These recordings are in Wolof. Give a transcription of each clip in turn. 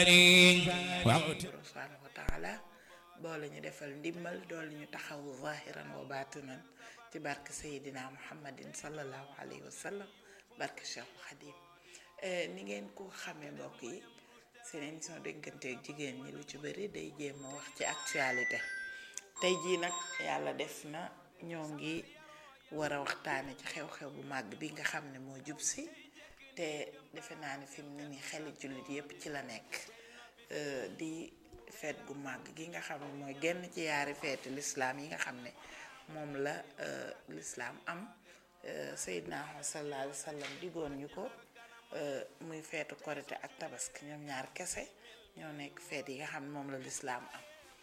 subhanahu wa taala boole ñu defal ndimmal doole ñu taxawu zahiran wa batinan ci barke sayidina muhammadin sallallahu alayhi wa sallam barke cheikhul xadim ni ngeen ko xamee mbokk yi seen émission dégganteeg jigéen ñi lu ci bëri day jéem a wax ci actualité tey jii nag yàlla def na ñoo ngi war a waxtaane ci xew-xew bu màgg bi nga xam ne moo jub si te defe naa ne fi mu ne nii xeli jullit yépp ci la nekk di feet gu màgg gi nga xam ne mooy genn ci yaari feeti lislaam yi nga xam ne moom la lislaam am Seydina sallallahu alayhi wa sallam digoon ñu ko muy feetu korite ak tabaski ñoom ñaar kese ñoo nekk feet yi nga xam ne moom la lislaam am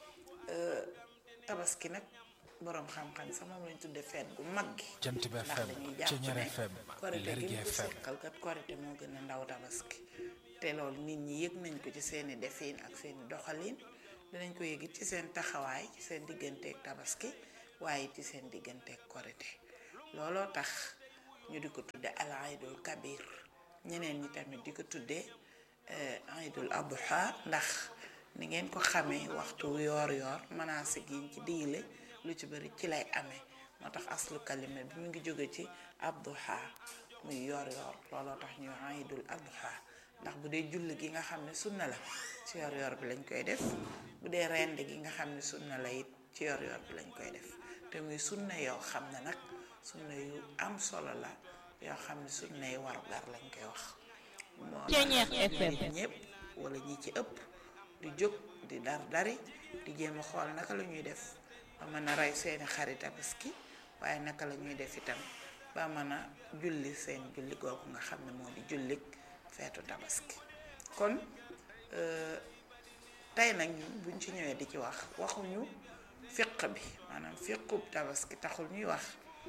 tabaski nag boroom xam-xam sax moom lañ tudde feet gu mag gi Jant bi ndax FM dañuy jàpp Ceñeer ne FM korite gi Lergui ñu ko FM seqal kat korite moo gën a ndaw tabaski te loolu nit ñi yëg nañ ko ci seeni defin ak seeni doxalin dinañ ko yëgit ci seen taxawaay ci seen digganteeg tabaski waaye ci seen digganteeg korite looloo tax ñu di ko tudde al aydul kabir ñeneen ñi tamit di ko tudde aydul adha ndax ni ngeen ko xamee waxtu yoor yoor manaasik yiñ ci digle lu ci bari ci lay amee moo tax aslu kalima bi mu ngi jóge ci adduha muy yoor yoor looloo tax ñu aydul adha ndax bu dee julli gi nga xam ne sunna la ci yor yor bi lañ koy def bu dee rend gi nga xam ne sunna la it ci yor yor bi lañ koy def te muy sunna yoo xam ne nag sunna yu am solo la yoo xam ne sunna yi warugar lañ koy wax moo tax Ceñeex FM. nit ñëpp wala ñi ci ëpp di jóg di dar dari di jéem a xool naka la ñuy def ba mën a rey seeni xarit tabaski waaye naka la ñuy def itam ba mën a julli seen julli googu nga xam ne moo di jullik feetu tabaski kon euh, tey nag ñun buñ ci ñëwee di ci wax waxuñu fiq bi maanaam fiqub tabaski taxul ñuy wax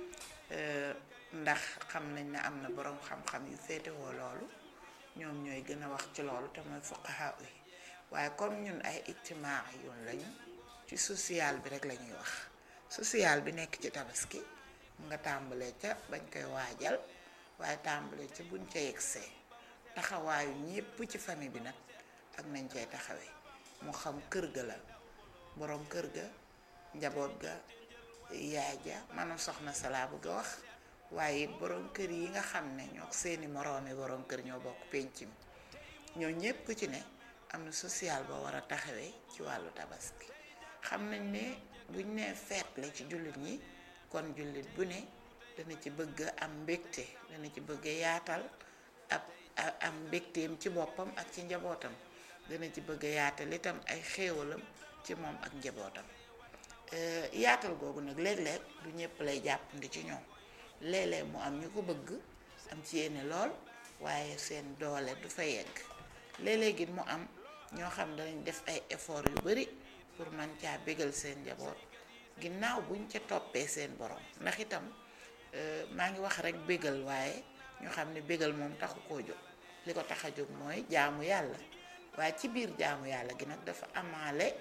euh, ndax xam nañ ne am na boroom xam-xam yu féetewoo loolu ñoom ñooy gën a wax ci loolu te mooy fuqaha yi waaye comme ñun ay ijtimaa yoon lañu ci social bi rek la ñuy wax social bi nekk ci tabaski nga tàmbalee ca bañ koy waajal waaye tàmbalee ca buñ ca yegsee taxawaayu ñépp ci famille bi nag ak nañ cay taxawee mu xam kër ga la boroom kër ga njaboot ga yaay ja maanaam soxna sa laa bëgg a wax waaye it boroom kër yi nga xam ne ñoo seeni moroomi boroom kër ñoo bokk pénc mi ñoo ñépp ku ci ne am na social boo war a taxawee ci wàllu tabaski xam nañ ne buñ nee feet la ci jullit ñi kon jullit bu ne dana ci bëgg am mbégte dana ci bëgg yaatal ab a- am mbégteem ci boppam ak ci njabootam dana ci bëgg yaatal itam ay xéewalam ci moom ak njabootam Euh, yaatal googu nag léeg-léeg du ñëpp lay jàppandi ci ñoom léeg-léeg mu am ñu ko bëgg am ci yéene lool waaye seen doole du fa yegg léeg-léeg it mu am ñoo xam danañ def ay effort yu bari pour man caa bégal seen njaboot ginnaaw buñ ca toppee seen borom ndax itam euh, maa ngi wax rek bégal waaye ñu xam ne bégal moom taxu koo jóg li ko tax a jóg mooy jaamu yàlla waaye ci biir jaamu yàlla gi nag dafa amaale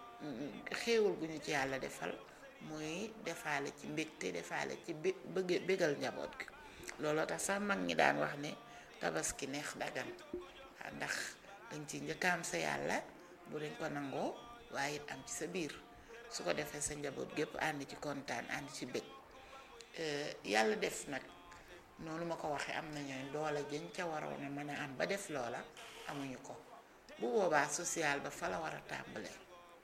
xéewal gu ñu ci yàlla defal muy defaale ci mbégte defaale ci bé bëgg bégal njaboot gi looloo tax sax mag ñi daan wax ne tabaski neex dagan waaw ndax dañ ci njëkkaam sa yàlla bu dañ ko nangoo waaye it am ci sa biir su ko defee sa njaboot gépp ànd ci kontaan ànd ci bég yàlla def nag noonu ma ko waxee am na ñooy doole jën ca waroon a mën a am ba def loola amuñu ko bu boobaa social ba fa la war a tàmbalee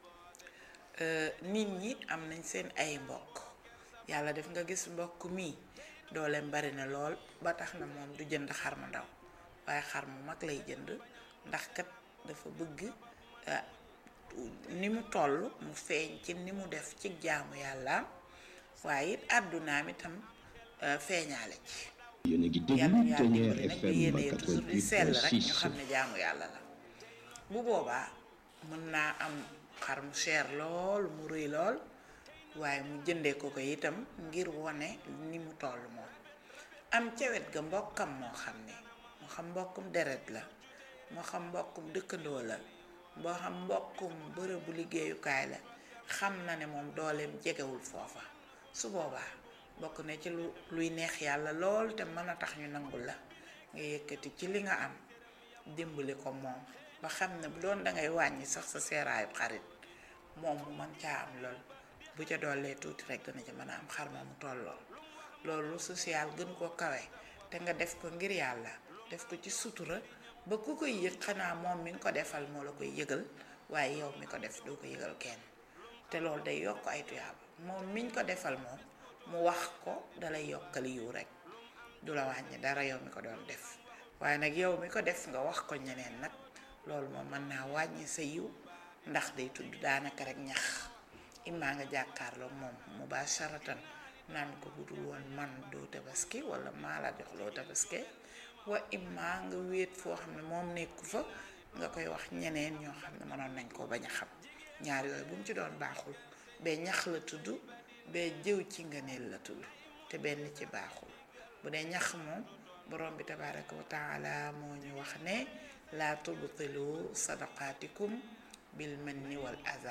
nit ñi am nañ seen ay mbokk yàlla def nga gis mbokk mii dooleem bari na lool ba tax na moom du jënd xar mu ndaw waaye xar mu mag lay jënd ndax kat dafa bëgg ah, ni mu toll mu feeñ ci ni mu def ci jaamu yàllaam waaye it àddunaam itam ah, feeñaale ci yéen a ngi yàlla déglu yàlla Ténière dimbali nag FM di yéene toujours di sell rek ñu 88.6 xam ne jaamu yàlla la bu boobaa mën naa am xar mu cher lool mu rëy lool waaye mu jëndee ko ko itam ngir wone ni mu toll moom am ca wet ga mbokkam moo xam ne moo xam mbokkum deret la moo xam mbokkum dëkkandoo la moo xam mbokkum bërëbu liggéeyukaay la xam na ne moom dooleem jegewul foofa su boobaa bokk na ci lu luy neex yàlla lool te mën a tax ñu nangul la nga yëkkati ci li nga am dimbali ko moom ba xam ne bu doon dangay wàññi sax sa seeraayub xarit moom mu mën caa am lool bu ca doolee tuuti rek dana ca mën a am xar moomu tolloo loolu social gënu ko kawe te nga def ko ngir yàlla def ko ci sutura ba ku koy yëg xanaa moom mi nga ko defal moo la koy yëgal waaye yow mi ko def doo ko yëgal kenn te loolu day yokk ay tuyaaba moom miñ ko defal moom mu wax ko dalay yokkal yiw rek du la wàññi dara yow mi ko doon def waaye nag yow mi ko def nga wax ko ñeneen nag loolu moom mën naa wàññi sa yiw ndax day tudd daanaka rek ñax immaa nga jàkkaarloo moom mubasharatan naan ko budul woon man doo tabaski wala maa la jox loo tabaski wa immaa nga wéet foo xam ne moom nekku fa nga koy wax ñeneen ñoo xam ne mënoon nañ koo bañ a xam ñaar yooyu bu mu ci doon baaxul bee ñax la tudd bee jëw ci ngëneel la tudd te benn ci baaxul bu dee ñax moom borom bi tabaraka wa taala moo ñu wax ne laa tubtilu sadaqaatikum bil manni wal aza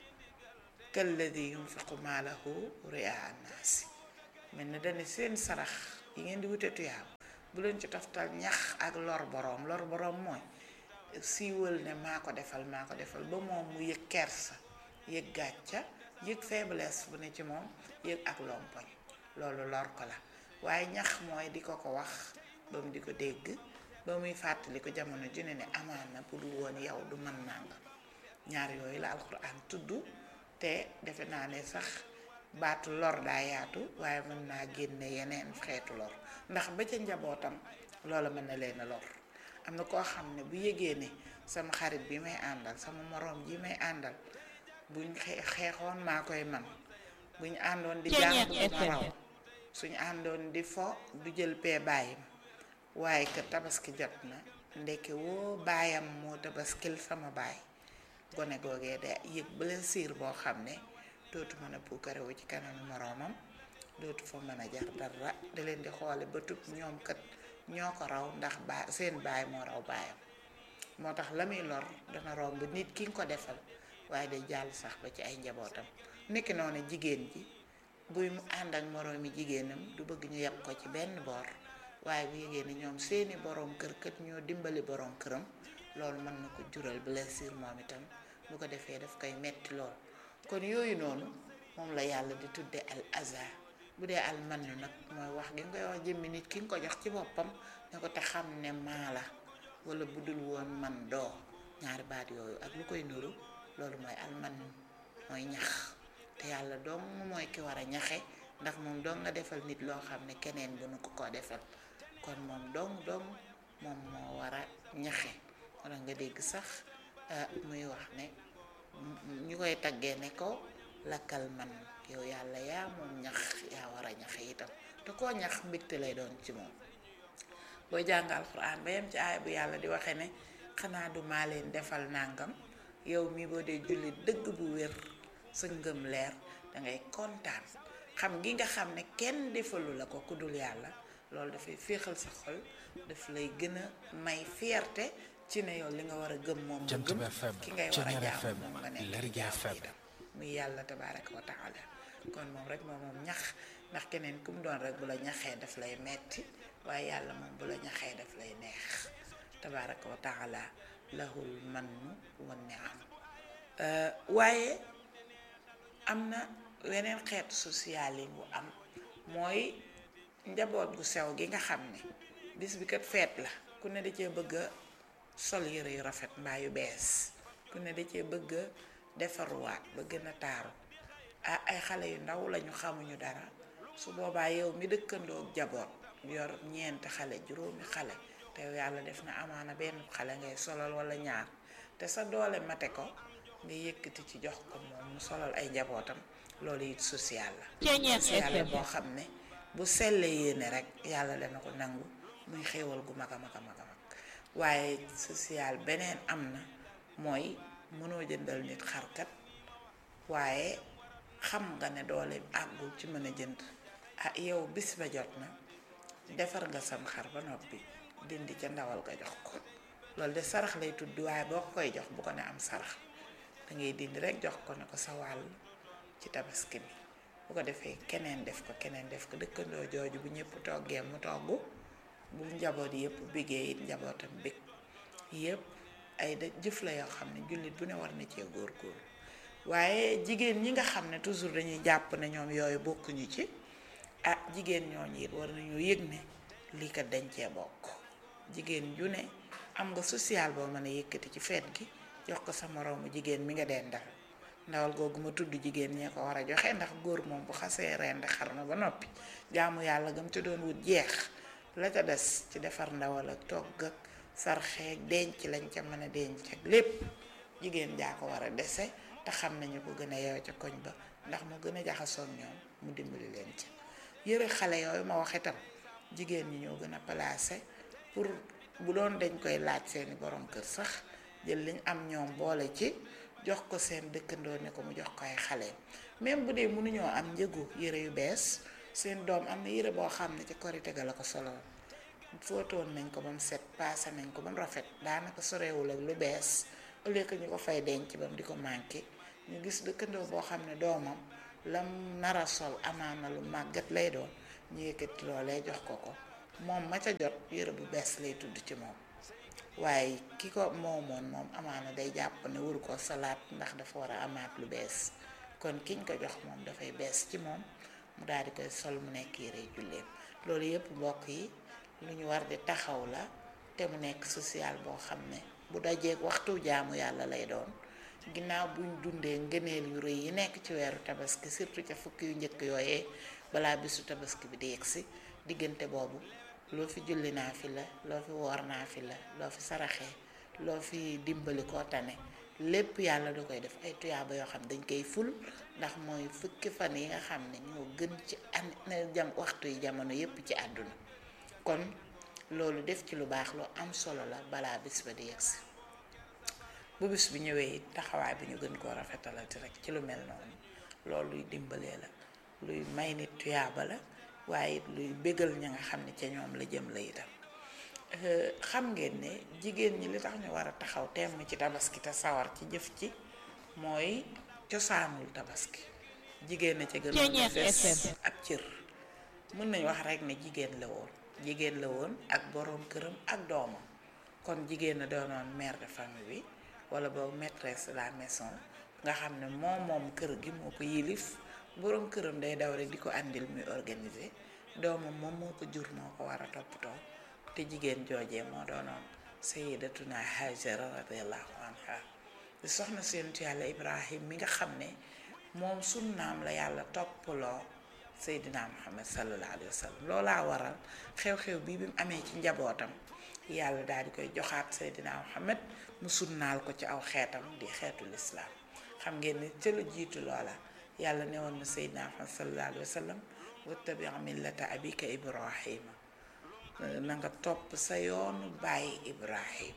kalladi yunfiqu maalahu ria annaasi mel na dane seen sarax yi ngeen di wute tuyaab bu leen ci toftal ñax ak lor boroom lor boroom mooy siiwal ne maa ko defal maa ko defal ba moom mu yëg kersa yëg gàcca yëg faiblesse bu ne ci moom yëg ak lompoñ loolu lor ko la waaye ñax mooy di ko ko wax ba mu di ko dégg ba muy fàttali ko jamono ju ne ne amaan na pour woon yow du mën nangam ñaar yooyu la alxuraan tudd te defe naa ne sax baatu lor daa yaatu waaye mën naa génne yeneen xeetu lor ndax ba ca njabootam loola mën na leen a lor am na koo xam ne bu yëgee ne sama xarit bi may àndal sama moroom ji may àndal buñ xeexoon maa koy man buñ àndoon di jàng du ma raw suñ àndoon di fo du jël pee bàyyim waaye que tabaski jot na ndeke woo baayam moo tabaskil sama baay gone googee da yëg blessure boo xam ne dootu mën a puukarewu ci kanamu moroomam dootu fa mën a jar dara da leen di xoole ba tub ñoom kat ñoo ko raw ndax baa seen baay moo raw baayam moo tax la muy lor dana romb nit ki nga ko defal waaye day jàll sax ba ci ay njabootam nekki noonu jigéen ji buy mu ànd ak moroomi jigéenam du bëgg ñu yeb ko ci benn boor waaye bu yégée ne ñoom seeni boroom kër kat ñoo dimbali boroom këram loolu mën na ko jural blessure moom itam bu ko defee daf koy metti lool kon yooyu noonu moom la yàlla di tudde al azar bu dee al man nag mooy wax gi nga koy wax jëmmi nit ki nga ko jox ci boppam ne ko te xam ne maa la wala bu dul woon man doo ñaari baat yooyu ak lu koy nuru loolu mooy al man mooy ñax te yàlla dong mooy ki war a ñaxe ndax moom dong nga defal nit loo xam ne keneen bu nu ko ko defal kon moom dong dong moom moo war a ñaxe wala nga dégg sax muy wax ne ñu koy taggee ne ko lakkal man yow yàlla yaa moom ñax yaa war a ñaxe itam te koo ñax mbégte lay doon ci moom booy jàng alxuraan ba yem ci aay bu yàlla di waxe ne xanaa du maa leen defal nàngam yow mi boo dee jullit dëgg bu wér sa ngëm leer dangay kontaan xam gi nga xam ne kenn defalu la ko ku dul yàlla loolu dafay féexal sa xol daf lay gën a may fierté ci ne yow li nga war a gëm moom nga gëm ki ngay war a jaam moom nga nekk jaam itam muy yàlla tabaraka wa taala kon moom rek moom moom ñax ndax keneen ku mu doon rek bu la ñaxee daf lay metti waaye yàlla moom bu la ñaxee daf lay neex tabaraka wa taala lahul mannu wa ni'am waaye am na weneen xeetu social yi bu am mooy njaboot gu sew gi nga xam ne bis bi kat feet la ku ne da cee bëgg a sol yëre yu rafet mbaa yu bees ku ne da cee bëgg a defaruwaat ba gën a taaru ah ay xale yu ndaw lañu xamuñu dara su boobaa yow mi dëkkandoo jaboot yor ñeenti xale juróomi xale te yàlla def na amaana benn xale ngay solal wala ñaar te sa doole mate ko nga yëkkati ci jox ko moom mu solal ay njabootam loolu it social la social la boo xam ne bu sellee yéene rek yàlla dana ko nangu muy xéewal gu mag a mag a mag a mag waaye social beneen am na mooy mënoo jëndal nit xarkat waaye xam nga ne doole àggul ci mën a jënd ah yow bis ba jot na defar nga sam xar ba noppi dindi ca ndawal nga jox ko loolu de sarax lay tudd waaye boo ko koy jox bu ko ne am sarax da ngay dindi rek jox ko ne ko sa wàll ci tabaski bi bu ko defee keneen def ko keneen def ko dëkkandoo jooju bu ñëpp toggee mu togg bu njaboot yëpp biggee it njabootam bég yëpp ay da jëf la yoo xam ne jullit bu ne war na cee góorgóorlu waaye jigéen ñi nga xam ne toujours dañuy jàpp ne ñoom yooyu bokkuñu ci ah jigéen ñooñu it war nañoo yëg ne lii kat dañ cee bokk jigéen ju ne am nga social boo mën a yëkkati ci feet gi jox ko sa moroomu jigéen mi nga dendal ndawal googu ma tudd jigéen ñee ko war a joxe ndax góor moom bu xasee rend xar na ba noppi jaamu yàlla gam te doon wut jeex la ca des ci defar ndawal ak togg ak sarxeeg denc lañ ca mën a denc ak lépp jigéen jaa ko war a dese te xam nañu ko gën a yeew ca koñ ba ndax mu gën a jaxasoon ñoom mu dimbali leen ca yëre xale yooyu ma wax itam jigéen ñi ñoo gën a placé pour bu doon dañ koy laaj seeni borom kër sax jël liñ am ñoom boole ci jox ko seen dëkkandoo ne ko mu jox ko ay xale même bu dee mënuñoo am njëgu yëre yu bees seen doom am na yëre boo xam ne ci korite ga la ko soloon fóotoon nañ ko ba mu set paase nañ ko ba mu rafet daanaka sorewul ak lu bees au lieu que ñu ko fay denc ba mu di ko manqué ñu gis dëkkandoo boo xam ne doomam lam nara sol amaana lu màggat lay doon ñu yëkkati loolee jox ko ko moom ma ca jot yëre bu bees lay tudd ci moom waaye ki ko moomoon moom amaana day jàpp ne waru ko salaat ndax dafa war a amaat lu bees kon kiñ ko jox moom dafay bees ci moom mu daal di koy sol mu nekk yëre julleem loolu yëpp mbokk yi lu ñu war di taxaw la te mu nekk social boo xam ne bu dajeeg waxtu jaamu yàlla lay doon ginnaaw buñ dundee ngëneel yu rëy yi nekk ci weeru tabaski surtout ca fukki yu njëkk yooyee balaa bisu tabaski bi di yegsi diggante boobu loo fi julli naa fi la loo fi woor naa fi la loo fi saraxee loo fi dimbali koo tane lépp yàlla da koy def ay tuyaaba yoo xam dañ koy ful ndax mooy fukki fan yi nga xam ne ñoo gën ci an jam waxtu yi jamono yépp ci àdduna kon loolu def ci lu baax lu am solo la balaa bis ba di yegsi bu bis bi ñëwee it taxawaay bi ñu gën koo rafetalati rek ci lu mel noonu loolu luy dimbalee la luy may nit tuyaaba la waaye it luy bégal ña nga xam ne ca ñoom la jëm la itam xam ngeen ne jigéen ñi li tax ñu war a taxaw temm ci tabaski te sawar ci jëf ci mooy cosaanul tabaski jigéen na ca gën a des ab cër mën nañ wax rek ne jigéen la woon jigéen la woon ak boroom këram ak doomam kon jigéen a doonoon mère de famille bi wala boobu maîtresse de la maison nga xam ne moom moom kër gi moo ko yilif boroom këram day daw rek di ko àndil muy organiser doomam moom moo ko jur moo ko war a toppatoo te jigéen joojee moo doonoon sayyidatuna Hajara radiyallahu anha di soxna seentu yàlla Ibrahim mi nga xam ne moom sunnaam la yàlla toppaloo Seydina Muhammad sallallahu alayhi wa sallam loolaa waral xew-xew bii bi mu amee ci njabootam yàlla daal di koy joxaat Seydina Muhammad mu sunnaal ko ci aw xeetam di xeetu lislaam xam ngeen ne ca lu jiitu loola yàlla ne woon na Seydina Muhammad sallallahu alayhi wa sallam wattabi millata abika Ibrahima na nga topp sa yoonu bàyyi Ibrahim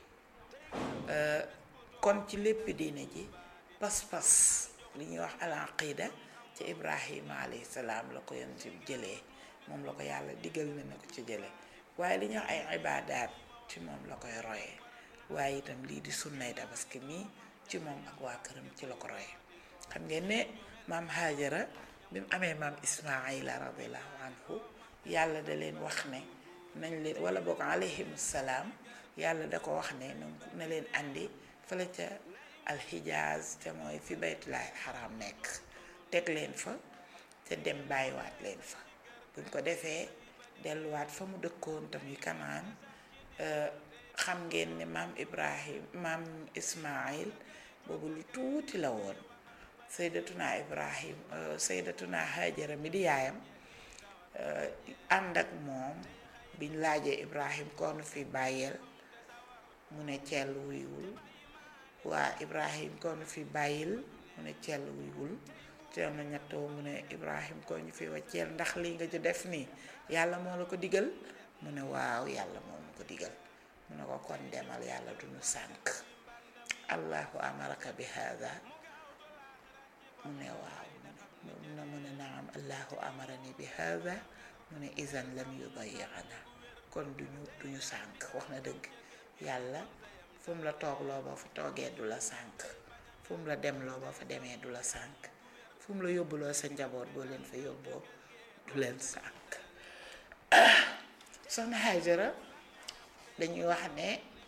kon ci lépp diine ji pas-pas li ñuy wax al aqida ci Ibrahima alayhi salaam la ko yonent bi jëlee moom la ko yàlla digal ne na ko ci jëlee waaye li ñuy wax ay ibaadaat ci moom la koy royee waaye itam lii di sunnay tabaski mii ci moom ak waa këram ci la ko royee xam ngeen ne maam Haajara bi mu amee maam Ismaayila radiallahu anhu yàlla da leen wax ne nañ leen wala boog alayhim salaam yàlla da ko wax ne na leen andi fële ca alxijaaz te mooy fi baytullaahil xaram nekk teg leen fa te dem bàyyiwaat leen fa buñ ko defee delluwaat fa mu dëkkoon tamuy kanaan xam ngeen ne maam ibrahim maam ismail boobu lu tuuti la woon saydatuna ibrahim saydatuna hajara mi di yaayam ànd ak moom biñ laajee ibrahim koonu fi bàyyeel mu ne cell wuyuwul waa ibrahim koonu fi bàyyil mu ne cell wuyuwul teel na ñettoo mu ne ibrahim koo ñu fi wacceel ndax lii nga ci def nii yàlla moo la ko digal mu ne waaw yàlla moo ma ko digal mu ne ko kon demal yàlla du ñu sànk allahu amaraka bi hada mu ne waaw mu ne mu ne naam allahu amarani bi hada mu ne izan lam yudayyana kon duñu duñu sànk wax na dëgg yàlla fu mu la toog loo ba fa toogee du la sànk fu mu la dem loo ba fa demee du la sànk fu mu la yóbbuloo sa njaboot boo leen fa yóbboo du leen sànk soxna Hajara dañuy wax ne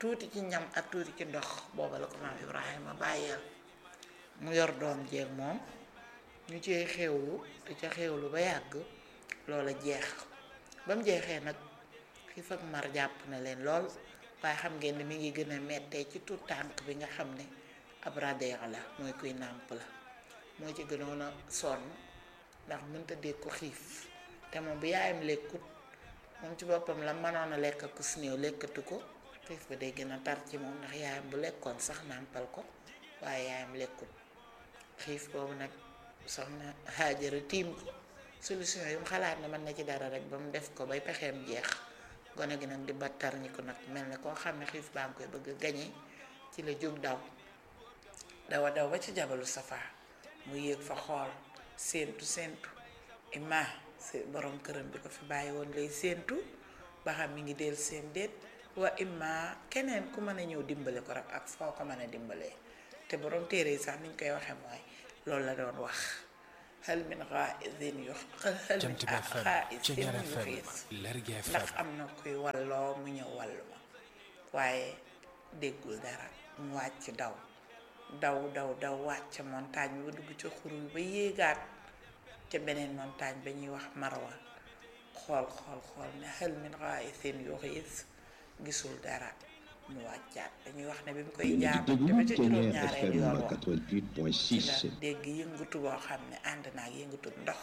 tuuti ci ñam ak tuuti ci ndox booba la ko maam Ibrahima bàyyeel mu yor doom jeeg moom ñu cee xewlu te ca xewlu ba yàgg loola jeex ba mu jeexee nag xiif ak mar jàpp na leen lool waaye xam ngeen ne mi ngi gën a mettee ci tout tànk bi nga xam ne ab radeex la mooy kuy nàmp la moo ci gënoon a sonn ndax mënta dégg ko xiif te moom bu yaayam lekkut moom ci boppam la mënoon a lekk ak su néew lekkatu ko xiif ba day gën a tar ci moom ndax yaayam bu lekkoon sax nàmpal ko waaye yaayam lekkut xiif boobu nag soxna Haajara tiim ko solution yu mu xalaat ne mën na ci dara rek ba mu def ko bay pexeem jeex gone gi nag di battar ñi ko nag mel ne koo xam ne xiif baa ngi koy bëgg a gañe ci la jóg daw dawa daw ba ci jabalu safa mu yéeg fa xool séentu séentu ima si borom këram bi ko fi bàyyi woon lay séentu ba xam mi ngi del seen déet wa imma keneen ku mën a ñëw dimbale ko rek ak foo ko mën a dimbalee te borom téere yi sax niñ koy waxee mooy loolu la doon wax hal min xaa'isin yu hal min xaa'isin yu xiis ndax am na kuy walloo mu ñëw wallu ma waaye déggul dara mu wàcc daw daw daw daw wàcc montagne bi ba dugg ci xur bi ba yéegaat ca beneen montagne ba ñuy wax marwa xool xool xool ne hal min xaa'isin yu xiis gisul dara mu wàccaat dañuy wax ne bi mu koy jaabante ba ca juróom-ñaareelu yoon wa ci la dégg yëngatu boo xam ne ànd naa ak yëngatu ndox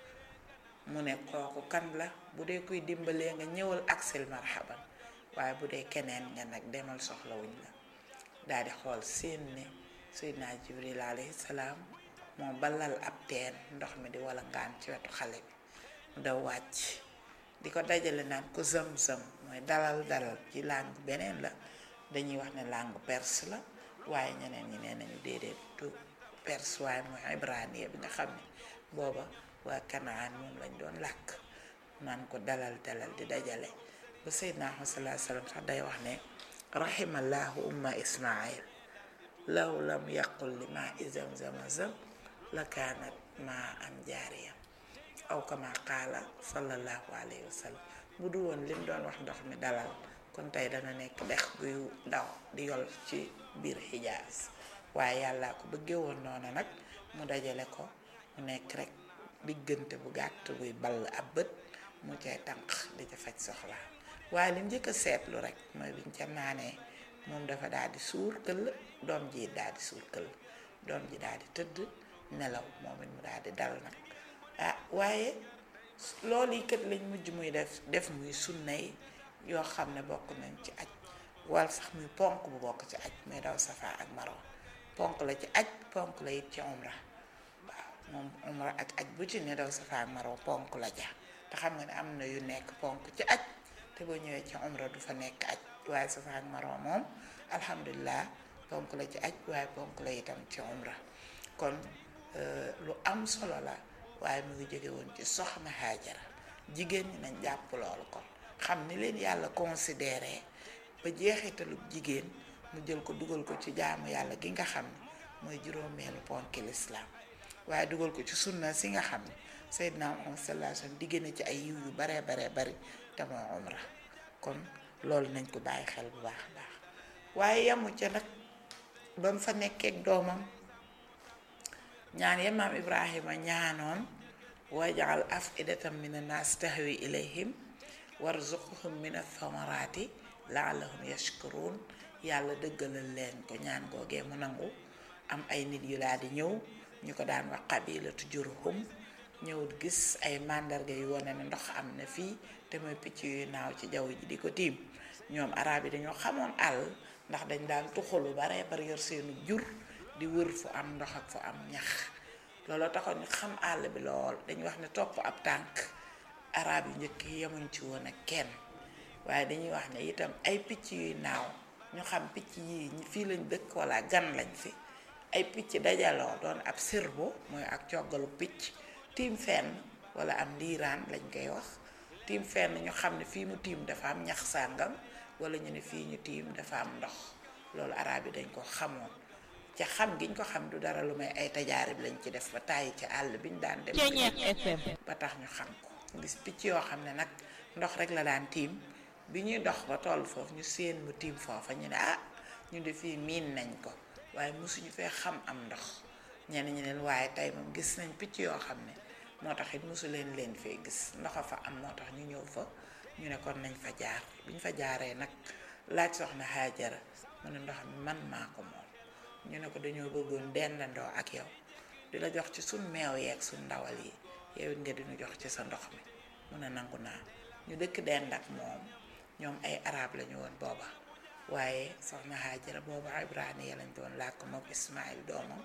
mu ne kooku kan la bu dee kuy dimbalee nga ñëwal aksil marhaban waaye bu dee keneen nga nag demal soxlawuñ la daal di xool seen ne Seydina Jibril alayhi salaam moo balal ab teen ndox mi di wala ngaan ci wetu xale bi mu daw wàcc di ko dajale naan ko zam-zam mooy dalal dalal ci langue beneen la dañuy wax ne langue perse la waaye ñeneen ñi nee nañu déedéet du perse waaye mooy ibraniya bi nga xam ne booba waa kanaan moom lañ doon làkk naan ko dalal dalal di dajale ba Seydina Muhammad sallallahu alayhi wasallam sax day wax ne rahimallahu umma ismail law lam yaqul li ma izam zamazam la kaanat ma am jaariya aw kama qaala sallallahu alayhi wa sallam bu du woon lim doon wax ndox mi dalal kon tey dana nekk dex guy daw di yol ci biir xijaas waaye yàlla ko bëggee woon noonu nag mu dajale ko mu nekk rek diggante bu gàtt buy ball ab bët mu cay tànq di ca faj soxla waaye lim njëkk a seetlu rek mooy biñ ca naanee moom dafa daal di suur këll doom ji daal di suur këll doom ji daal di tëdd nelaw moom it mu daal di dal nag ah waaye loolu yi kat lañ mujj muy def def muy sunna yi yoo xam ne bokk nañ ci aj wal sax muy ponk bu bokk ci aj muy daw safa ak marwa ponk la ci aj ponk la it ci umra waaw moom umra ak aj bu ci ne daw safa ak marwa ponk la ja te xam nga ne am na yu nekk ponk ci aj te boo ñëwee ci umra du fa nekk aj waaye safa ak marwa moom alhamdulilah ponk la ci aj waaye ponk la itam ci umra kon lu am solo la waaye mu ngi jóge woon ci soxna Haajara jigéen ñi nañ jàpp loolu kon xam ni leen yàlla considéré ba jeexitalu jigéen mu jël ko dugal ko ci jaamu yàlla gi nga xam ne mooy juróomeelu ponki lislaam waaye dugal ko ci sunna si nga xam ne Seydina Muhammad sallallahu alayhi wasallam digg na ci ay yiw yu baree baree bari te moo umra kon loolu nañ ko bàyyi xel bu baax a baax waaye yamu ca nag ba mu fa nekkeek doomam ñaan ya maam ibrahima ñaanoon wajal afidatan min annaas tahwi ilayhim warzuqhum min athamarati laalahum yashkurun yàlla dëggalal leen ko ñaan googee mu nangu am ay nit yu laa di ñëw ñu ko daan wax qabilatu jurhum ñëw gis ay màndarga yu wane ne ndox am na fii te mooy picc yuy naaw ci jaww ji di ko tiim ñoom arab yi dañoo xamoon àll ndax dañ daan tuxalu bare bari yor seenu jur di wër fu am ndox ak fu am ñax looloo taxoon ñu xam àll bi lool dañuy wax ne topp ab tànk arab yu njëkk yi yemuñ ci woon ak kenn waaye dañuy wax ne itam ay picc yuy naaw ñu xam picc yii fii lañ dëkk wala gan lañ fi ay picc dajaloo doon ab sirbo mooy ak coggalu picc tiim fenn wala am ndiiraan lañ koy wax tiim fenn ñu xam ne fii mu tiim dafa am ñax sàngam wala ñu ne fii ñu tiim dafa am ndox loolu arab yi dañ ko xamoon ca xam giñ ko xam du dara lu may ay tajaarib lañ ci def ba tàyyi ci àll biñ daan dem ba tax ñu xam ko gis picc yoo xam ne nag ndox rek la daan tiim bi ñuy dox ba toll foofu ñu séen mu tiim foofa ñu ne ah ñu de fii miin nañ ko waaye mosuñu fee xam am ndox ñenn ñi leen waaye tey moom gis nañ picc yoo xam ne moo tax it mosu leen leen fee gis ndoxa fa am moo tax ñu ñëw fa ñu ne kon nañ fa jaar bi ñu fa jaaree nag laaj soxna Haajara mu ne ndox mi man maa ko moom ñu ne ko dañoo bëggoon dendandoo ak yow di la jox ci suñ meew yeeg suñ ndawal yi yow it nga dinu jox ci sa ndox mi mun a nangu naa ñu dëkk dend ak moom ñoom ay arab lañu woon booba waaye soxna Haajara booba ibraniya lañ doon làkk moom Ismaïl doomam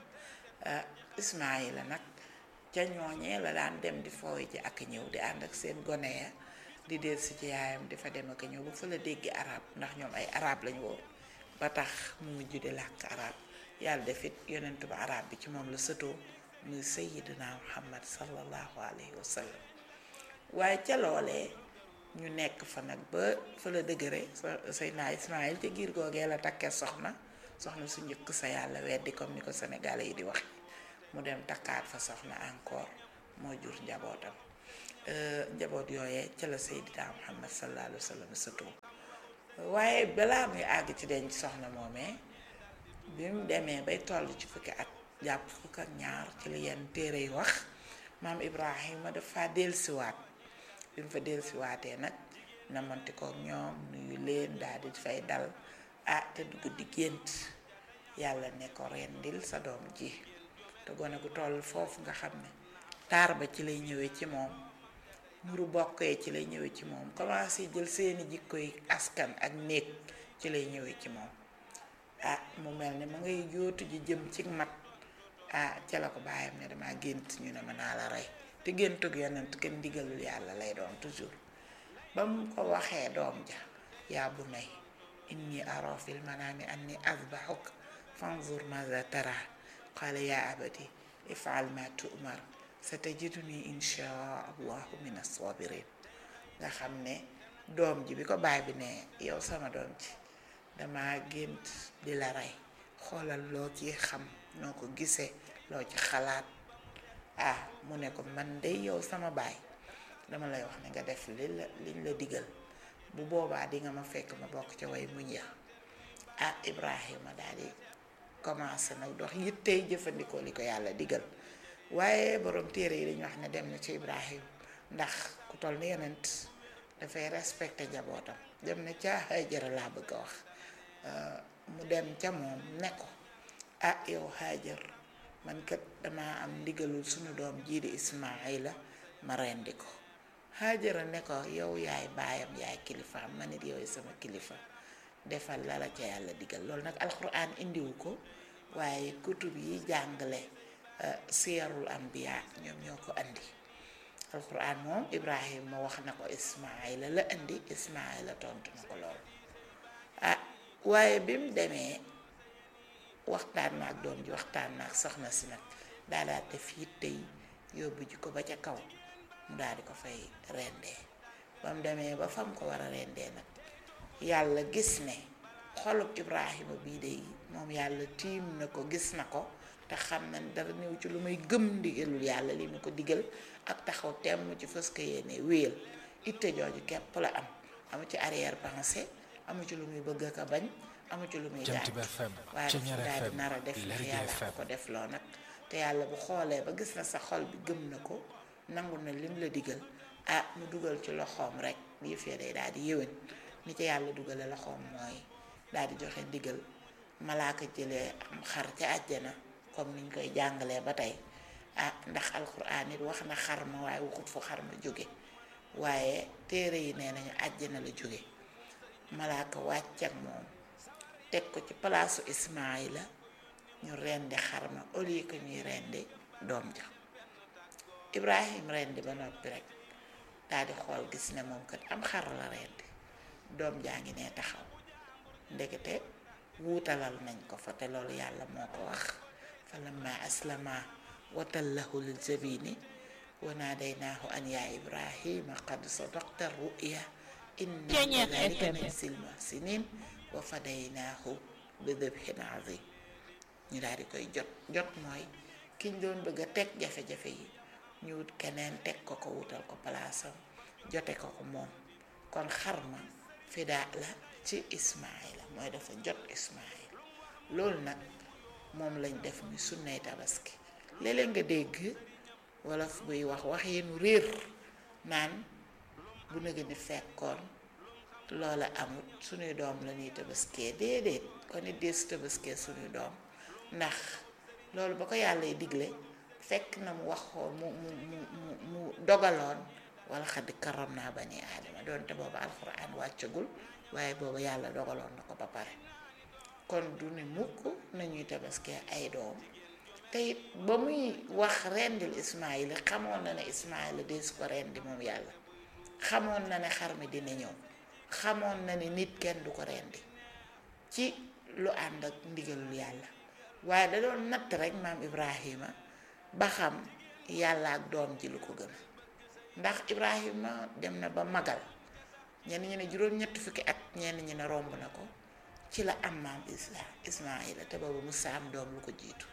Ismaïla nag ca ñooñee la daan dem di fooy ji ak ñëw di ànd ak seen gone ya di del si ci yaayam di fa dem ak ñëw ba fa la dégg arab ndax ñoom ay arab lañu woon ba tax mu mujj di làkk arab yàlla defit yonentu ba arab bi ci moom la sëtoo muy sayyidina muhammad sallallahu alayhi wa sallam waaye ca loolee ñu nekk fa nag ba fa la dëgëre Seydina Ismaïl te giir googee la takkee soxna soxna su njëkk sa yàlla weddi comme ni ko sénégalais yi di wax mu dem takkaat fa soxna encore moo jur njabootam njaboot yooyee ca la Seydina Muhammad sallallahu alayhi wa sallam sëtoo waaye balaa muy àgg ci denc soxna moomee bi mu demee bay toll ci fukki at jàpp fukk ak ñaar ci li yenn téere yi wax maam Ibrahima dafa dellusiwaat bi mu fa dellusiwaatee nag namanti ko ñoom nuyu leen daal di fay dal ah te dugg di gént yàlla ne ko rendil sa doom ji te gone gu toll foofu nga xam ne taar ba ci lay ñëwee ci moom muru bokkee ci lay ñëwee ci moom commencé jël seeni jikkoy askan ak néeg ci lay ñëwee ci moom ah mu mel ne ma ngay jootu ji jëm ci mat ah ca la ko bàyyam ne dama gént ñu ne ma naa la rey te géntug yonent kenn ndigalul yàlla lay doon toujours ba mu ko waxee doom ja yaa bu nay inni ara fil manaami anni azbahuk fanzur maza tara qala yaa abati ifal ma tu'mar satajiduni insha allahu min as-sabirin nga xam ne doom ji bi ko baay bi ne yow sama doom ji dama gént di la rey xoolal loo ci xam noo ko gisee loo ci xalaat ah mu ne ko man de yow sama baay dama lay wax ne nga def li la liñ la digal bu boobaa di nga ma fekk ma bokk ca way muñ ya ah Ibrahima daal di commencé nag dox yittey jëfandikoo li ko yàlla digal waaye borom téere yi dañu wax ne dem na ci Ibrahima ndax ku toll ni yonent dafay respecté njabootam dem na ca Hajara laa bëgg a wax mu dem ca moom ne ko ah yow Hajar man kat dama am ndigalul sunu doom jii di Ismaayla ma rendi ko Hajara ne ko yow yaay baayam yaay kilifaam ma nit yow sama kilifa defal la la ca yàlla digal loolu nag alxuraan indiwu ko waaye kutub yi jàngale siyarul anbiya ñoom ñoo ko andi alxuraan moom Ibrahima wax na ko Ismaayla la indi Ismaayla tontu na ko loolu ah waaye bi mu demee waxtaan na ak doom ji waxtaan na ak soxna si nag daa daal def yitte yi yóbbu ji ko ba ca kaw mu daal di ko fay rendee ba mu demee ba fam ko war a rendee nag yàlla gis ne xolub Ibrahima bii de moom yàlla tiim na ko gis na ko te xam na dara néew ci lu may gëm ndigalul yàlla li mu ko digal ak taxaw temm ci fës ko yéene wéyal itte jooju képp la am amu ci arrière pensée amu ci lu muy bëgg ak a bañ amu ci lu muy gaañ waaye dafa daal di nar a def ndax yàlla ko def loo nag te yàlla bu xoolee ba gis na sa xol bi gëm na ko nangu na lim la digal ah mu dugal ci loxoom rek yëf ya day daal di yéwén ni ci yàlla dugale loxoom mooy daal di joxe ndigal malaaka jëlee am xar ca àjjana comme niñ koy jàngalee ba tey ah ndax alxuraan it wax na xar ma waaye waxut fu xar ma jóge waaye téere yi nee nañu àjjana la jóge malaaka wàcc ak moom teg ko ci palaasu Ismaayla ñu rendi xar ma au lieu que ñuy rendi doom ja Ibrahim rendi ba noppi rek daal di xool gis ne moom kat am xar la rendi doom jaa ngi ne taxaw ndekete wuutalal nañ ko fa te loolu yàlla moo ko wax fa lamma aslama watallahu lil jabini wa naadaynaahu an yaa ibrahima qad sadaqta ruya inna kadalika najzil muhsinin wa fadaynaahu bi dibhin azim ñu daal di koy jot jot mooy kiñ doon bëgg a teg jafe-jafe yi ñu wut keneen teg ko ko wutal ko palaasam jote ko ko moom kon xar ma fidaa la ci ismaila mooy dafa jot ismaila loolu nag moom lañ def muy sunnay tabaski léeg-léeg nga dégg wolof buy wax wax yenu réer naan bu nëgë ni fekkoon loola amut suñuy doom la ñuy tabaskee déedéet kon it dee su tabaskee suñuy doom ndax loolu ba ko yàlla y digle fekk na mu waxoon mu mu mu mu mu dogaloon wala xaddi karam naa bani aadama doonte booba alxuraan wàccagul waaye booba yàlla dogaloon na ko ba pare kon du ne mukk nañuy tabaskee ay doom te it ba muy wax rendil ismaila xamoon na ne ismaila dee su ko rendi moom yàlla xamoon na ne xar mi dina ñëw xamoon na ne nit kenn du ko rendi ci lu ànd ak ndigalul yàlla waaye da doon natt rek maam ibrahima ba xam yàlla ak doom ji lu ko gën ndax ibrahima dem na ba magal ñenn ñi ne juróom ñetti fukki at ñenn ñi ne romb na ko ci la am maam isla ismaila te boobu musa am doom lu ko jiitu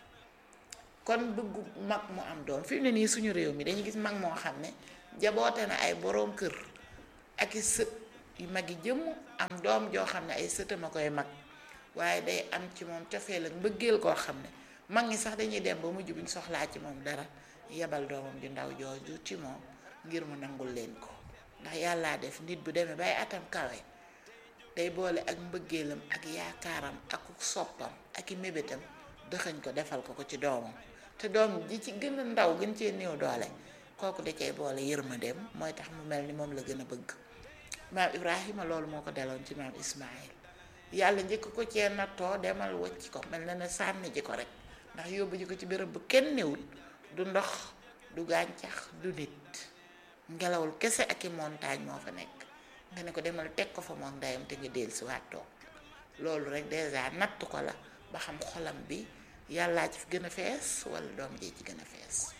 kon bëggu mag mu am doom fi mu ne nii suñu réew mi dañuy gis mag moo xam ne jaboote na ay boroom kër ak i sët yu mag yi jëmm am doom joo xam ne ay sëtam a koy mag waaye day am ci moom cofeel ak mbëggeel koo xam ne mag ñi sax dañuy dem ba mujj buñ soxlaa ci moom dara yebal doomam ju ndaw jooju ci moom ngir mu nangul leen ko ndax yàllaa def nit bu demee bay atam kawe day boole ak mbëggeelam ak yaakaaram ak soppam ak i mébétam dëxañ ko defal ko ko ci doomam te doom ji ci gën a ndaw gën cee néew doole kooku da cay boole yërmandeem mooy tax mu mel ni moom la gën a bëgg maam Ibrahima loolu moo ko deloon ci maam Ismaïl yàlla njëkk ko cee nattoo demal wacc ko mel na ne sànni ji ko rek ndax yóbbu ji ko ci béréb bu kenn newul du ndox du gàncax du nit ngelawul kese ak i montagne moo fa nekk nga ne ko demal teg ko fa moom ndeyam te nga dellu si waat toog loolu rek dèjà natt ko la ba xam xolam bi yàllaa ci gën a fees wala doom jee ci gën a fees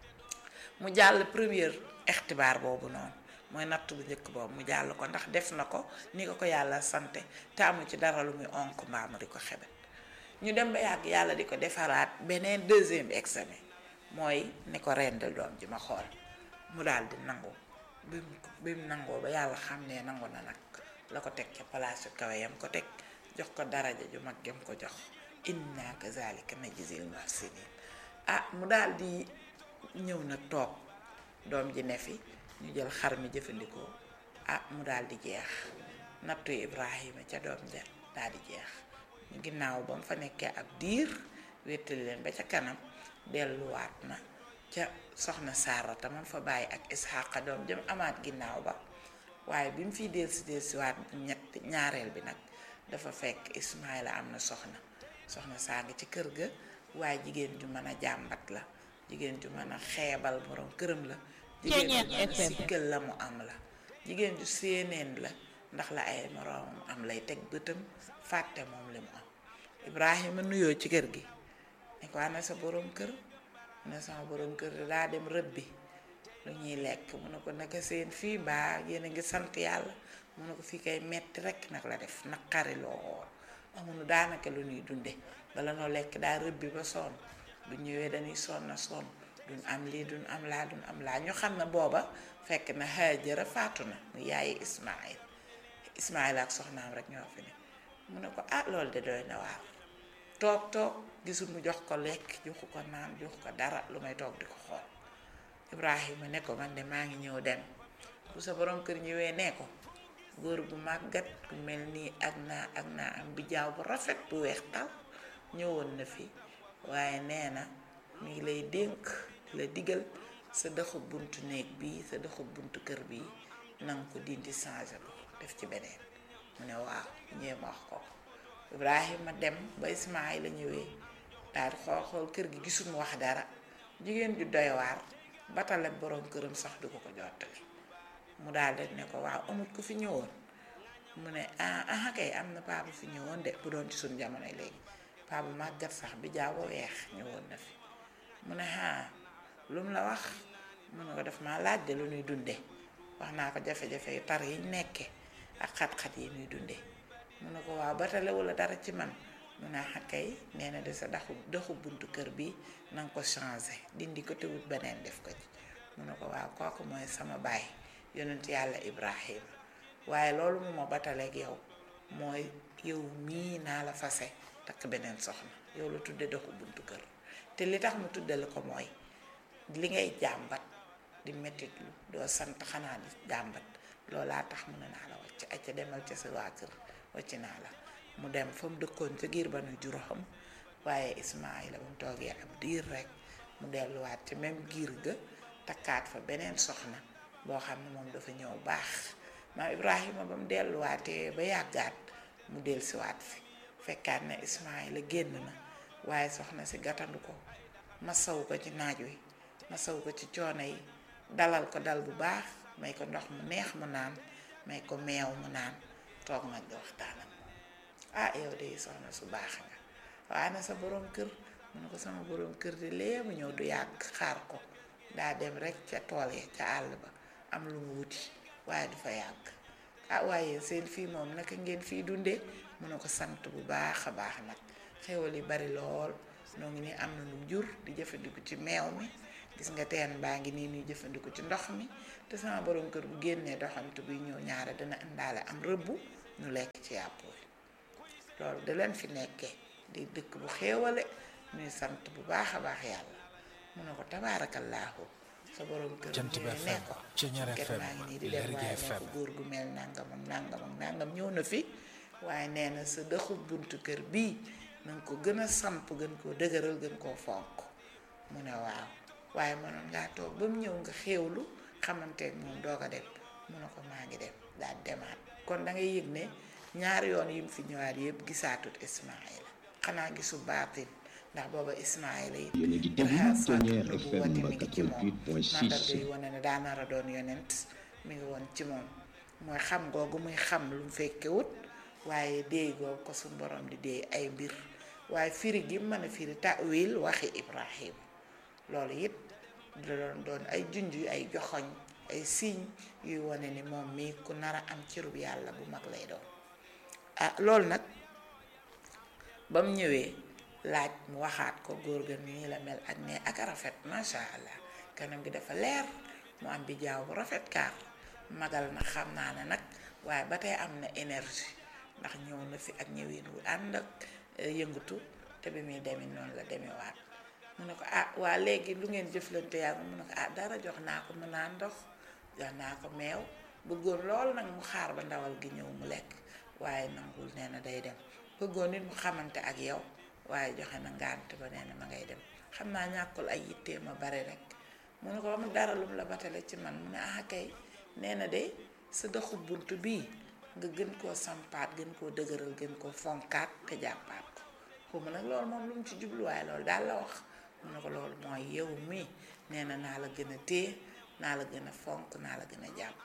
mu jàll première ixtibaar boobu noonu mooy natt bu njëkk boobu mu jàll ko ndax def na ko ni ko ko yàlla sante te amu ci dara lu muy onk mbaamu di ko xebet ñu dem ba yàgg yàlla di ko defaraat beneen deuxième examen mooy ni ko rendal doom ji ma xool mu daal di nangu bi mu bi mu nangoo ba yàlla xam ne nangu na nag la ko teg ca palaasu kawe yam ko teg jox ko daraja ju mag yam ko jox inna kazalika najzil muhsinin ah mu daal di ñëw na toog doom ji ne fi ñu jël xar mi jëfandikoo ah mu daal di jeex nattu Ibrahima ca doom ja daal di jeex ginnaaw ba mu fa nekkee ab diir wéttali leen ba ca kanam delluwaat na ca soxna Saarata man fa bàyyi ak Isxaaqa doom jëm amaat ginnaaw ba waaye bi mu fiy delsi delsiwaat ñett ñaareel bi nag dafa fekk Ismaayla am na soxna soxna saa ngi ci kër ga waaye jigéen ju mën a jàmbat la jigéen ju mën a xeebal borom këram la jigéen ju mën a siggal la mu am la jigéen ju séeneen la ndax la ay moroomam am lay teg bëtam fàtte moom li mu am Ibrahima nuyoo ci kër gi ne ko ana sa borom kër ne sama borom kër daa dem rëbbi lu ñuy lekk mu ne ko naka seen fii mbaa yéen a ngi sant yàlla mu ne ko fii kay metti rek nag la def naqari lool amuñu daanaka lu ñuy dunde bala noo lekk daa rëbbi ba sonn bu ñëwee dañuy sonn na sonn duñ am lii duñ am laa duñ am laa ñu xam ne booba fekk na Haajara faatu na mu yaayi Ismaayil Ismaayil ak soxnaam rek ñoo fi ne mu ne ko ah loolu de doy na waar toog toog gisul mu jox ko lekk joxu ko naan joxu ko dara lu may toog di ko xool Ibrahima ne ko man de maa ngi ñëw dem bu sa borom kër ñëwee nee ko góor gu màggat ku mel nii ak naa ak naa am bi jaaw bu rafet bu weex tal ñëwoon na fi waaye nee na mi ngi lay dénk la digal sa dëxu buntu néeg bii sa dëxu buntu kër bii nanga ko dindi changé ko def ci beneen mu ne waaw ñëwee ma wax ko Ibrahima dem ba Ismaayla ñëwee daal di xool xool kër gi gisul mu wax dara jigéen ju doy waar batale borom këram sax du ko ko jottali mu daal di ne ko waaw amut ku fi ñëwoon mu ne ah ah kay am na paa bu fi ñëwoon de bu doon ci suñ jamono léegi paa bu màggat sax bi jaaw ba weex ñëwoon na fi mu ne ah lu mu la wax mu ne ko def maa laaj de lu ñuy dunde wax naa ko jafe-jafe yu tar yi nekke ak xat-xat yi ñuy dunde mu ne ko waaw batale wala dara ci man mu ne ah kay nee na de sa daxu doxu buntu kër bi na nga ko changé dindi ko te wut beneen def ko ci mu ne ko waaw kooku mooy sama baay yonent yàlla Ibrahima waaye loolu mu ma bataleeg yow mooy yow mii naa la fase takk beneen soxna yow la tudde doxu buntu kër te li tax mu tuddale ko mooy li ngay jàmbat di mettit lu doo sant xanaa di jàmbat loolaa tax mu ne naa la wàcc ay ca demal ca sa waa kër wàcc naa la mu dem fa mu dëkkoon ca giir ba nu juróom waaye Ismaayla ba mu toogee ab diir rek mu delluwaat ci même giir ga takkaat fa beneen soxna boo xam ne moom dafa ñëw baax maam Ibrahima ba mu delluwaatee ba yàggaat mu dellusiwaat fi fekkaat ne Ismaayla génn na waaye soxna si gàttandu ko masawu ko ci naaj wi masawu ko ci coono yi dalal ko dal bu baax may ko ndox mu neex mu naan may ko meew mu naan toog nag di waxtaan ak moom ah yow de soxna su baax nga waaye na sa borom kër mu ne ko sama borom kër di lee mu ñëw du yàgg xaar ko daa dem rek ca tool ya ca àll ba am lu mu wuti waaye du fa yàgg ah waaye seen fii moom naka ngeen fii dundee mu ne ko sant bu baax a baax nag xéwal yi bari lool noo ngi nii am na lu jur di jëfandiku ci meew mi gis nga teen baa ngi nii ñuy jëfandiku ci ndox mi te sama borom kër bu génnee doxantu bi ñëw ñaare dana indaale am rëbbu ñu lekk ci yàpp wi loolu da leen fi nekkee di dëkk bu xéewale ñuy sant bu baax a baax yàlla mu ne ko tabaarakallaahu sa borom kër Jant bi ñëwee ne FM, ko Ceñeer ket FM, maa ngi nii di dem Lergui waaye ne ko FM. góor gu mel nangam ak nangam ak nangam ñëw na fi waaye nee na sa dëxu buntu kër bii na nga ko gën a samp gën koo dëgëral gën koo fonk mu ne waaw waaye mënoon ngaa toog ba mu ñëw nga xéewlu xamanteeg moom doog a dem mu ne ko maa ngi dem daal demaat kon da ngay yëg ne ñaari yoon yi mu fi ñëwaat yëpp gisaatut Ismaayla xanaa gisu baatin ndax booba Ismaayla yi Yéen a ngi déglu Ceñeer FM mi ngi ci moom 88.6. mandarga yi wane ne daa nar a doon yonent mi ngi woon ci moom mooy xam googu muy xam lu mu fekkewut waaye déey googu ko suñ borom di déey ay mbir waaye firi gi mën a firi ta'wil waxi Ibrahim loolu it da doon doon ay junj yu ay joxoñ ay signe yuy wane ni moom mii ku nar a am cërub yàlla bu mag lay doon ah loolu nag ba mu ñëwee laaj mu waxaat ko góor ga nii la mel ak ne ak a rafet macha allah kanam gi dafa leer mu am bi jaaw bu rafet kaar magal na xam naa ne nag waaye ba tey am na énergie ndax ñëw na fi ak ñëwin wu ànd ak eh, yëngatu te bi muy demee noonu la demewaat mu ne ko ah waa léegi lu ngeen jëflante yaa mu ne ko ah dara jox naa ko mu naan ndox jox naa ko meew bëggoon lool nag mu xaar ba ndawal gi ñëw mu lekk waaye nangul nee na day dem bëggoon nit mu xamante ak yow waaye joxe na ngànt ba nee na ma ngay dem xam naa ñàkkul ay yittee ma bare rek mu ne ko amul dara lum la batale ci man mu ne ah kay nee na de sa doxu bunt bii nga gën koo sampaat gën koo dëgëral gën koo fonkaat te jàppaat ko xuma nag loolu moom lu mu ci jubluwaay loolu daal la wax mu ne ko loolu mooy yow mii nee na naa la gën a téye naa la gën a fonk naa la gën a jàpp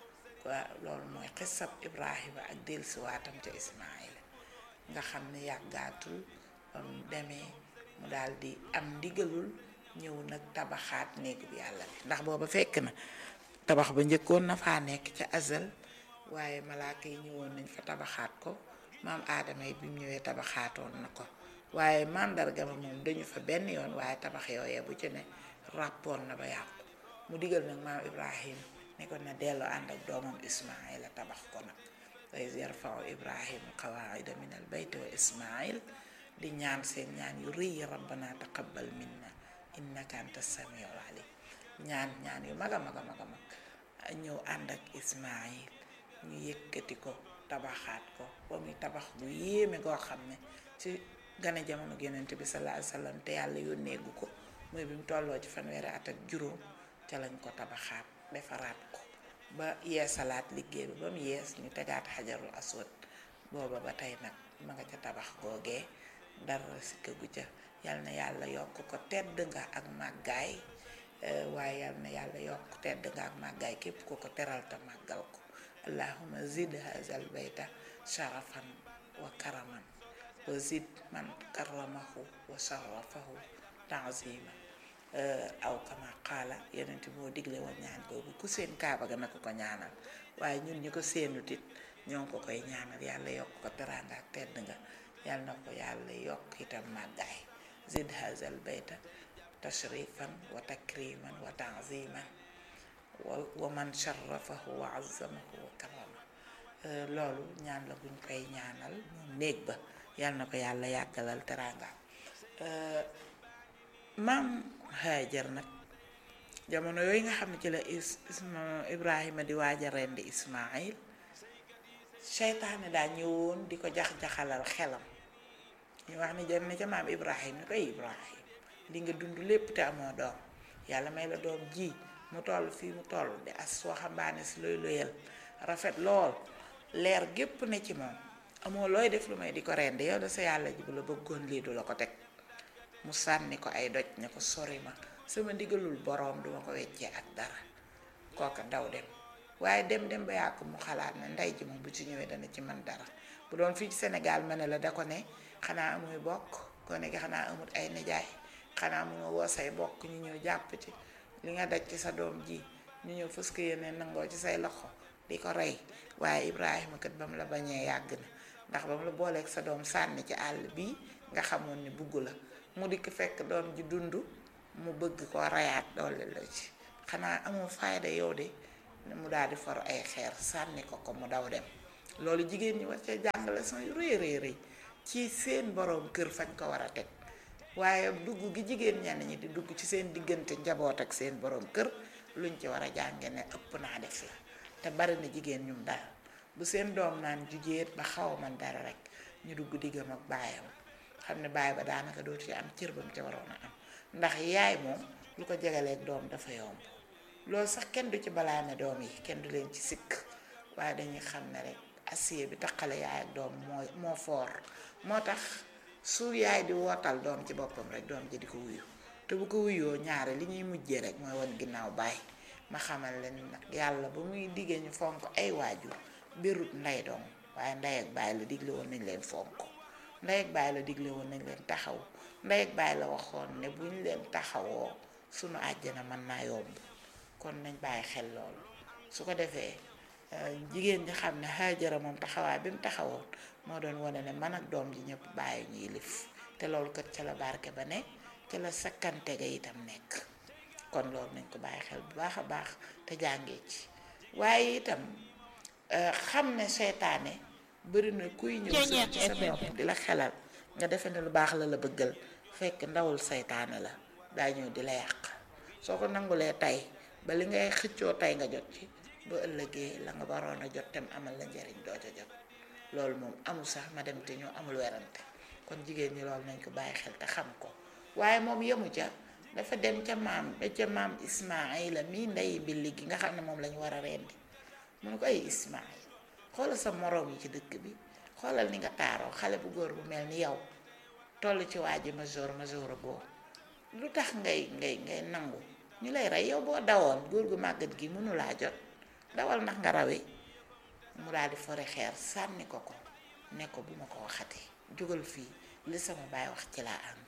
waa loolu mooy xisab Ibrahima ak dellusiwaatam ca Ismaayla nga xam ne yàggaatul ba mu demee mu daal di am ndigalul ñëw nag tabaxaat néegu bi yàlla bi ndax booba fekk na tabax ba njëkkoon na faa nekk ca azal waaye malaaka yi ñëwoon nañ fa tabaxaat ko maam aadama yi bi mu ñëwee tabaxaatoon na ko waaye màndarga ma moom dañu fa benn yoon waaye tabax yooyee bu ci ne ràppoon na ba yàqu mu digal nag maam ibrahim ne ko na delloo ànd ak doomam ismaila tabax ko nag wa iz yarfau ibrahim qawaida min al bayti wa ismail di ñaan seen ñaan yu rëy yi rabbana taqabbal minna innaka anta samiul alim ñaan ñaan yu mag a mag a mag a mag ñëw ànd ak ismail ñu yëkkati ko tabaxaat ko ba muy tabax bu yéeme goo xam ne ci gane jamono yonent bi sallallahu alayhi wasallam te yàlla yónneegu ko muy bi mu tolloo ci fanweeri at ak juróom ca lañ ko tabaxaat defaraat ko ba yeesalaat liggéey bi ba mu yees ñu tegaat xajarul aswad booba ba tey nag ma nga ca tabax googee dara si këgu ca yal na yàlla yokk ko tedd nga ak màggaay eh, waaye yal na yàlla yokk tedd nga ak màggaay képp ko ko teral te màggal ko allahuma zid hazal bayta sharafan wa karaman wa zid man karamahu wa sharafahu tanzima aw kama qaala yonent moo digle woon ñaan googu ku seen kaaba ga na ko ko ñaanal waaye ñun ñi ko seenut it ñoo ngi ko koy ñaanal yàlla yokk ko teraanga ak tedd nga yàlla na ko yàlla yokk itam màggaay zid hazal bayta tashrifan wa takriman wa tanziman wa wa man sharafahu wa azzamahu wa karama loolu ñaan la buñ koy ñaanal moom néeg ba yal na ko yàlla yàggalal teraanga maam Haajar nag jamono yooyu nga xam ne ci la is isma Ibrahima di waaj a rendi Ismaayil seytaane daa ñëwoon di ko jax-jaxalal xelam ñu wax ni jëm ne ca maam Ibrahima ni koy Ibrahima li nga dund lépp te amoo doom yàlla may la doom ji mu toll fii mu toll di as waxambaane si looy loyal rafet lool leer gépp ne ci moom amoo looy def lu may di ko rendi yow da sa yàlla ji bu la bëggoon lii du la ko teg mu sànni ko ay doj ne ko sori ma sama ndigalul boroom duma ko weccee ak dara kooka daw dem waaye dem dem ba yàgg mu xalaat ne ndey ji moom bu ci ñëwee dana ci man dara bu doon fii ci Sénégal ma ne la da ko ne xanaa amuy bokk ko ne xanaa amut ay nijaay xanaa mu nga woo say bokk ñu ñëw jàpp ci li nga daj ci sa doom ji ñu ñëw fës ko yéene nangoo ci say loxo di ko rey waaye Ibrahima kat ba mu la bañee yàgg na ndax ba mu la booleeg sa doom sànni ci àll bii nga xamoon ni bugg la mu dikk fekk doom ji dund mu bëgg ko rayaat doole la ci xanaa amoo fayda yow de mu daal di for ay xeer sànni ko ko mu daw dem loolu jigéen ñi war ca jàngale son yu rëy rëy rëy ci seen boroom kër fañ ko war a teg waaye dugg gi jigéen ñenn ñi di dugg ci seen diggante njaboot ak seen boroom kër luñ ci war a jànge ne ëpp naa def la te bari na jigéen ñum dal bu seen doom naan jugéet ba xaw man dara rek ñu dugg diggam ak baayam xam ne baay ba daanaka dootu ci am cër ba mu ca waroon a am ndax yaay moom lu ko jegaleeg doom dafa yomb loolu sax kenn du ci balaame doom yi kenn du leen ci sikk waaye dañuy xam ne rek acier bi taqale yaay ak doom moo moo foor moo tax su yaay di wootal doom ci boppam rek doom ji di ko wuyu te bu ko wuyoo ñaare li ñuy mujjee rek mooy wan ginnaaw baay ma xamal leen nag yàlla ba muy diggee ñu fonk ay waajur birut ndey doom waaye ndey ak baay la digle woon nañ leen fonk ndey ak baay la digle woon nañ leen taxaw ndey ak baay la waxoon ne bu ñu leen taxawoo sunu àjjana mën naa yomb kon nañ bàyyi xel loolu su ko defee jigéen ñi xam ne Haajara moom taxawaay bi mu taxawoon moo doon wane ne man ak doom ji ñëpp bàyyi ñuy lif te loolu kat ca la barke ba ne ca la sakkante ga itam nekk kon loolu nañ ko bàyyi xel bu baax a baax te jàngee ci waaye itam xam ne seytaane bëri na kuy ñëw sa ci sa bopp di la xelal nga defe ne lu baax la la bëggal fekk ndawul seytaane la daa ñëw di la yàq soo ko nangulee tey ba li ngay xëccoo tey nga jot ci ba ëllëgee la nga waroon a jot tam amal la njariñ doo ca jot loolu moom amul sax ma dem te ñoo amul werante kon jigéen ñi loolu nañ ko bàyyi xel te xam ko waaye moom yemu ca dafa dem ca maam ba ca maam Ismaayila mii ndey mbilli gi nga xam ne moom lañu war a rendi mu ne ko ay Ismaayil xoolal sa moroom yi ci dëkk bi xoolal ni nga taaroo xale bu góor bu mel ni yow toll ci waa ji major major boo lu tax ngay ngay ngay nangu ñu lay rey yow boo dawoon góor gu màggat gi mënulaa jot dawal ndax nga rawe mu daal di fore xeer sànni ko ko ne ko bu ma ko waxati jógal fii li sama baay wax ci laa ànd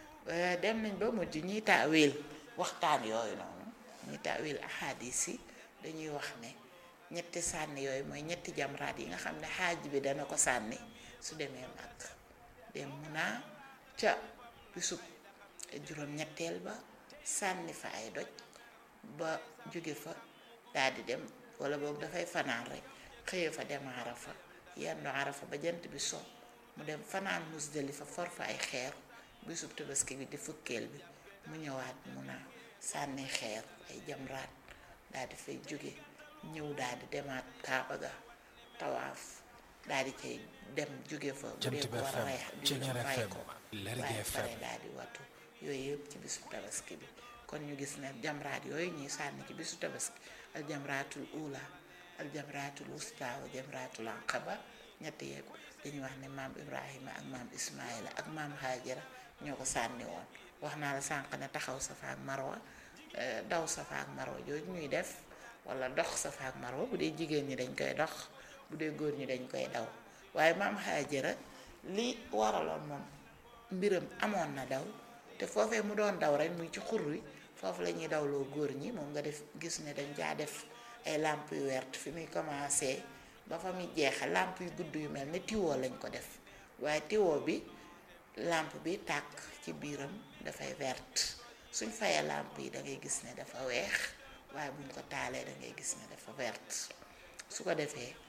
dem nañ ba mujj ñiy taawil waxtaan yooyu noonu ñiy taawil ahadis yi dañuy wax ne ñetti sànni yooyu mooy ñetti jamraat yi nga xam ne xaaj bi dana ko sànni su demee mag dem mun naa ca bisub juróom-ñetteel ba sànni fa ay doj ba jóge fa daal di dem wala boog dafay fanaan rek xëye fa dem arafa yendu arafa ba jant bi so mu dem fanaan musdalifa for fa ay xeer bisub tabaski bi di fukkeel bi mu ñëwaat mun a sànni xeer ay jamraat daal di fay jóge ñëw daal di demaat kaaba ga tawaaf daal di cay dem jóge fa bu dee ko war a rey ray ko waaye pare daal di wattu yooyu yëpp ci bisu tabaski bi kon ñu gis ne jamraat yooyu ñuy sànni ci bisu tabaski al jamraatul ula al jamraatul wusta wa jamraatul aqaba ñetti yëpp dañuy wax ne maam ibrahima ak maam ismaila ak maam hajara ñoo ko sànni woon wax naa la sànq ne taxaw safa ak marwa daw safa ak marwa jooju ñuy def wala dox safa ak marwa bu dee jigéen ñi dañ koy dox bu dee góor ñi dañ koy daw waaye maam hajara li waraloon moom mbiram amoon na daw te foofee mu doon daw rek muy ci xur wi foofu la ñuy dawloo góor ñi moom nga def gis ne dañ caa def ay làmp yu wert fi muy commencé ba fa muy jeexe làmp yu gudd yu mel ne tiwoo lañ ko def waaye tiwoo bi làmp bi tàkk ci biiram dafay vert suñ fayee làmp yi da ngay gis ne dafa weex waaye buñ ko taalee da ngay gis ne dafa vert su ko defee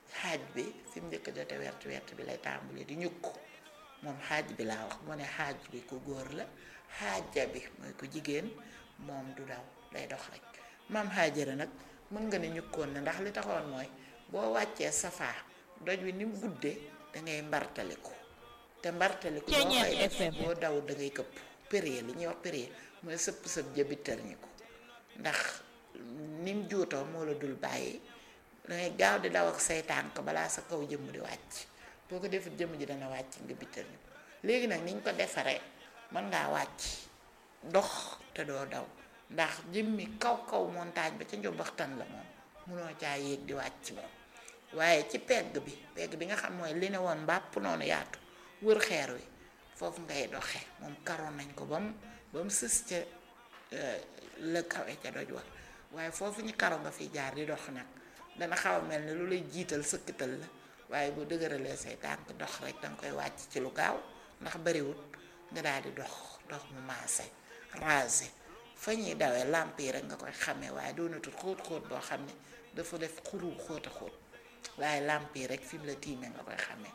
xaaj bi fi mu njëkk jote wert wert bi lay tàmbali di ñukk moom xaaj bi laa wax moo ne xaaj bi ku góor la xaaja bi mooy ku jigéen moom du daw day dox rek maam xaajara nag mën nga ne ñukkoon na ndax li taxoon mooy boo wàccee safaa doj wi ni mu guddee dangay mbartaliku te mbartaliku boo koy def boo daw dangay këpp périer li ñuy wax périer mooy sëpp sëpp jëbitar ñi ko ndax nim juutoo moo la dul bàyyi dangay gaaw di daw ak say tànk balaa sa kaw jëmm di wàcc boo ko defut jëmm ji dana wàcc nga bitar ñi ko léegi nag niñ ko defaree mën ngaa wàcc dox te doo daw ndax jëmmi kaw kaw montagne ba ca njombaxtan la moom munoo caa yéeg di wàcc moom waaye ci pegg bi pegg bi nga xam mooy li ne woon mbàpp noonu yaatu wër xeer wi foofu ngay doxe moom karoon nañ ko ba mu ba mu sës ca la kawe ca doj wa waaye foofu ñu karo nga fi jaar di dox nag dana xaw a mel ne lu lay jiital sëkkatal la waaye boo dëgëralee say tànk dox rek danga koy wàcc ci lu gaaw ndax bariwut nga daal di dox dox mu maase rasé fa ñuy dawee làmp yi rek nga koy xamee waaye doonatul xóot xóot boo xam ne dafa def xuru xóot a xóot waaye làmp yi rek fi mu la tiimee nga koy xamee